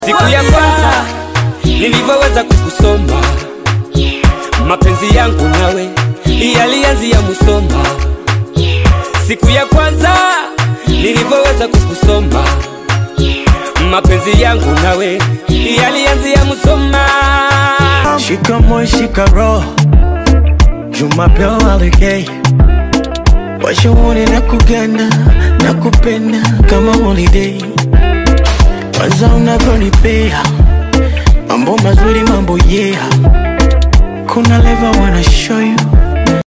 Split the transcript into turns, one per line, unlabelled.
Siku ya kwanza nilivyoweza kukusoma, mapenzi yangu nawe yalianzia Musoma. Siku ya kwanza nilivyoweza kukusoma, mapenzi yangu nawe yalianzia Musoma.
Shika moyo shika roho Jumapili alegay Washauri na kugana na kupenda kama holiday Kwanza unavyonipea mambo mazuri mambo yeah Kuna leva wanna show you